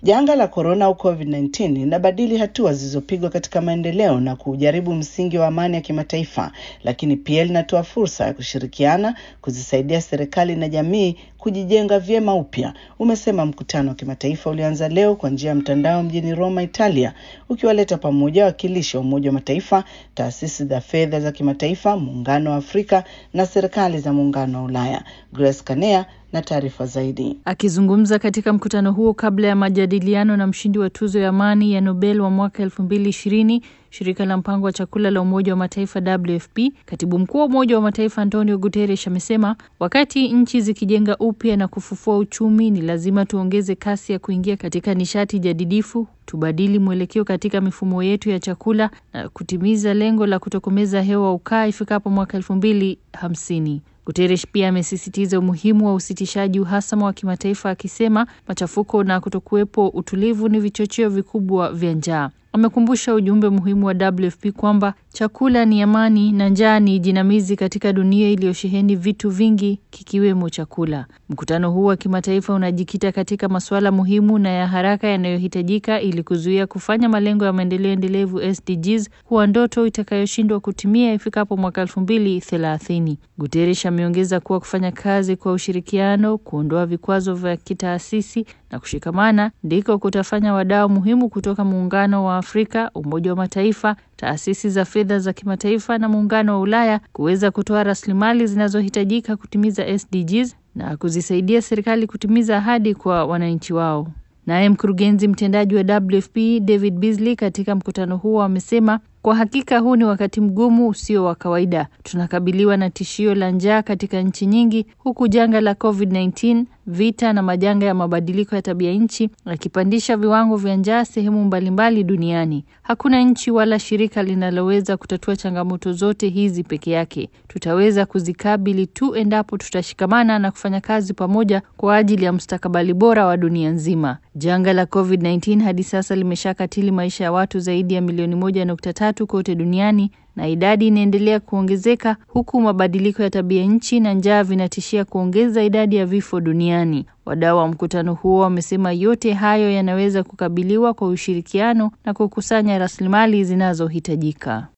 Janga la korona au COVID-19 linabadili hatua zilizopigwa katika maendeleo na kujaribu msingi wa amani ya kimataifa, lakini pia linatoa fursa ya kushirikiana, kuzisaidia serikali na jamii kujijenga vyema upya, umesema mkutano wa kimataifa ulioanza leo kwa njia ya mtandao mjini Roma, Italia, ukiwaleta pamoja wawakilishi wa Umoja wa Mataifa, taasisi za fedha za kimataifa, Muungano wa Afrika na serikali za Muungano wa Ulaya. Grace Kanea na taarifa zaidi. Akizungumza katika mkutano huo kabla ya majadiliano na mshindi wa tuzo ya amani ya Nobel wa mwaka elfu mbili ishirini shirika la mpango wa chakula la Umoja wa Mataifa WFP, katibu mkuu wa Umoja wa Mataifa Antonio Guterres amesema wakati nchi zikijenga upya na kufufua uchumi, ni lazima tuongeze kasi ya kuingia katika nishati jadidifu, tubadili mwelekeo katika mifumo yetu ya chakula na kutimiza lengo la kutokomeza hewa ukaa ifikapo mwaka elfu mbili hamsini. Guterres pia amesisitiza umuhimu wa usitishaji uhasama wa kimataifa akisema machafuko na kutokuwepo utulivu ni vichocheo vikubwa vya njaa. Amekumbusha ujumbe muhimu wa WFP kwamba chakula ni amani na njaa ni jinamizi katika dunia iliyosheheni vitu vingi kikiwemo chakula. Mkutano huu wa kimataifa unajikita katika masuala muhimu na ya haraka yanayohitajika ili kuzuia kufanya malengo ya maendeleo endelevu SDGs kuwa ndoto itakayoshindwa kutimia ifikapo mwaka elfu mbili thelathini. Guterres ameongeza kuwa kufanya kazi kwa ushirikiano, kuondoa vikwazo vya kitaasisi na kushikamana ndiko kutafanya wadau muhimu kutoka Muungano wa Afrika, Umoja wa Mataifa, taasisi za fedha za kimataifa na Muungano wa Ulaya kuweza kutoa rasilimali zinazohitajika kutimiza SDGs na kuzisaidia serikali kutimiza ahadi kwa wananchi wao. Naye mkurugenzi mtendaji wa WFP David Beasley katika mkutano huo amesema kwa hakika huu ni wakati mgumu usio wa kawaida. Tunakabiliwa na tishio la njaa katika nchi nyingi, huku janga la COVID-19, vita na majanga ya mabadiliko ya tabia nchi yakipandisha viwango vya njaa sehemu mbalimbali duniani. Hakuna nchi wala shirika linaloweza kutatua changamoto zote hizi peke yake. Tutaweza kuzikabili tu endapo tutashikamana na kufanya kazi pamoja kwa ajili ya mustakabali bora wa dunia nzima. Janga la COVID-19 hadi sasa limeshakatili maisha ya watu zaidi ya milioni moja nukta tatu kote duniani na idadi inaendelea kuongezeka huku mabadiliko ya tabia nchi na njaa vinatishia kuongeza idadi ya vifo duniani. Wadau wa mkutano huo wamesema yote hayo yanaweza kukabiliwa kwa ushirikiano na kukusanya rasilimali zinazohitajika.